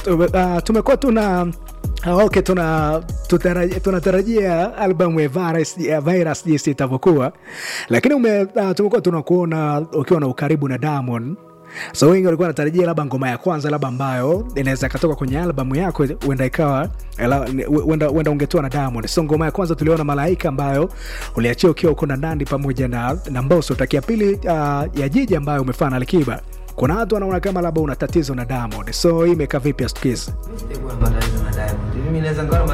uh, tumekuwa tuna Uh, okay, tuna tunatarajia tuna albamu ya virus, ya virus jinsi itavyokuwa, lakini ume, uh, tumekuwa tunakuona ukiwa na ukaribu na Diamond so wengi walikuwa wanatarajia labda ngoma ya kwanza labda ambayo inaweza ikatoka kwenye albamu yako huenda ikawa huenda ungetoa na Diamond. So ngoma ya kwanza tuliona Malaika ambayo uliachia ukiwa uko na Nandi pamoja na, na Mbosso. Takia pili uh, ya Jiji ambayo umefanya na Alikiba kuna watu wanaona kama labda una tatizo na Diamond, so hii imekaa vipi? Astukizi Mimi sitakuwa na matatizo na Diamond. Mimi naweza ngawa